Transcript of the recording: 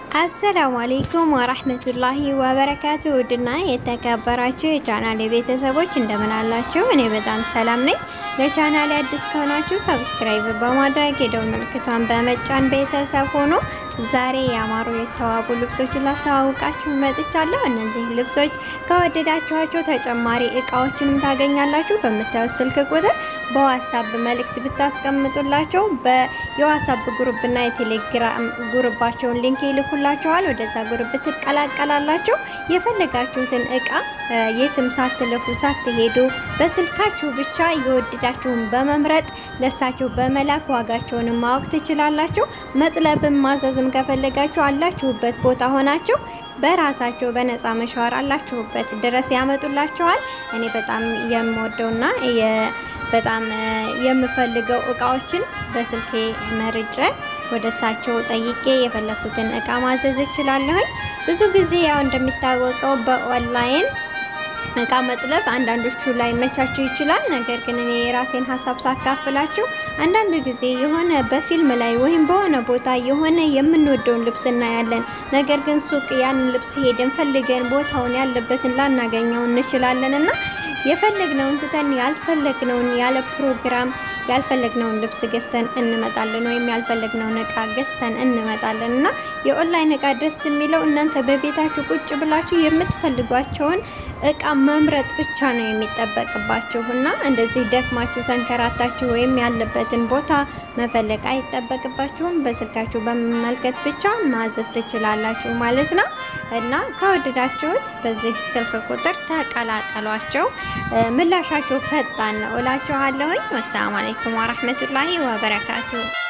አሰላሙ አሌይኩም ወራህመቱላሂ ወበረካቱ። ውድና የተከበራችሁ የቻናል ቤተሰቦች እንደምን አላችሁ? እኔ በጣም ሰላም ነኝ። ለቻናል አዲስ ከሆናችሁ ሰብስክራይብ በማድረግ የደውል ምልክቷን በመጫን ቤተሰብ ሆኖ ዛሬ ያማሩ የተዋቡ ልብሶችን ላስተዋውቃችሁ መጥቻለሁ። እነዚህ ልብሶች ከወደዳችኋቸው ተጨማሪ እቃዎችንም ታገኛላችሁ። በምታዩት ስልክ ቁጥር በዋትሳፕ መልእክት ብታስቀምጡላቸው የዋትሳፕ ግሩፕና የቴሌግራም ግሩባቸውን ሊንክ ይልኩላችኋል። ወደዛ ግሩፕ ትቀላቀላላችሁ። የፈለጋችሁትን እቃ የትም ሳትለፉ ሳትሄዱ በስልካችሁ ብቻ የወደዳችሁን በመምረጥ ለሳቸው በመላክ ዋጋቸውን ማወቅ ትችላላችሁ። መጥለብን ማዘዝም ከፈለጋችሁ አላችሁበት ቦታ ሆናችሁ በራሳቸው በነፃ መሻወር አላችሁበት ድረስ ያመጡላችኋል። እኔ በጣም የምወደውና በጣም የምፈልገው እቃዎችን በስልኬ መርጬ ወደ እሳቸው ጠይቄ የፈለኩትን እቃ ማዘዝ እችላለሁኝ። ብዙ ጊዜ ያው እንደሚታወቀው በኦንላይን እቃ መጥለብ አንዳንዶቹ ላይ መቻቸው ይችላል። ነገር ግን እኔ የራሴን ሀሳብ ሳካፍላችሁ አንዳንድ ጊዜ የሆነ በፊልም ላይ ወይም በሆነ ቦታ የሆነ የምንወደውን ልብስ እናያለን። ነገር ግን ሱቅ ያንን ልብስ ሄደን ፈልገን ቦታውን ያለበትን ላናገኘው እንችላለን እና የፈለግነውን ትተን ያልፈለግነውን ያለ ፕሮግራም ያልፈለግነውን ልብስ ገዝተን እንመጣለን፣ ወይም ያልፈለግነውን እቃ ገዝተን እንመጣለን እና የኦንላይን እቃ ደስ የሚለው እናንተ በቤታችሁ ቁጭ ብላችሁ የምትፈልጓቸውን እቃ መምረጥ ብቻ ነው የሚጠበቅባችሁ እና እንደዚህ ደክማችሁ ተንከራታችሁ ወይም ያለበትን ቦታ መፈለግ አይጠበቅባችሁም። በስልካችሁ በመመልከት ብቻ ማዘዝ ትችላላችሁ ማለት ነው እና ከወደዳችሁት በዚህ ስልክ ቁጥር ተቀላቀሏቸው። ምላሻቸው ፈጣን ነው እላችኋለሁኝ። ወሰላሙ አለይኩም ወራህመቱላሂ ወበረካቱ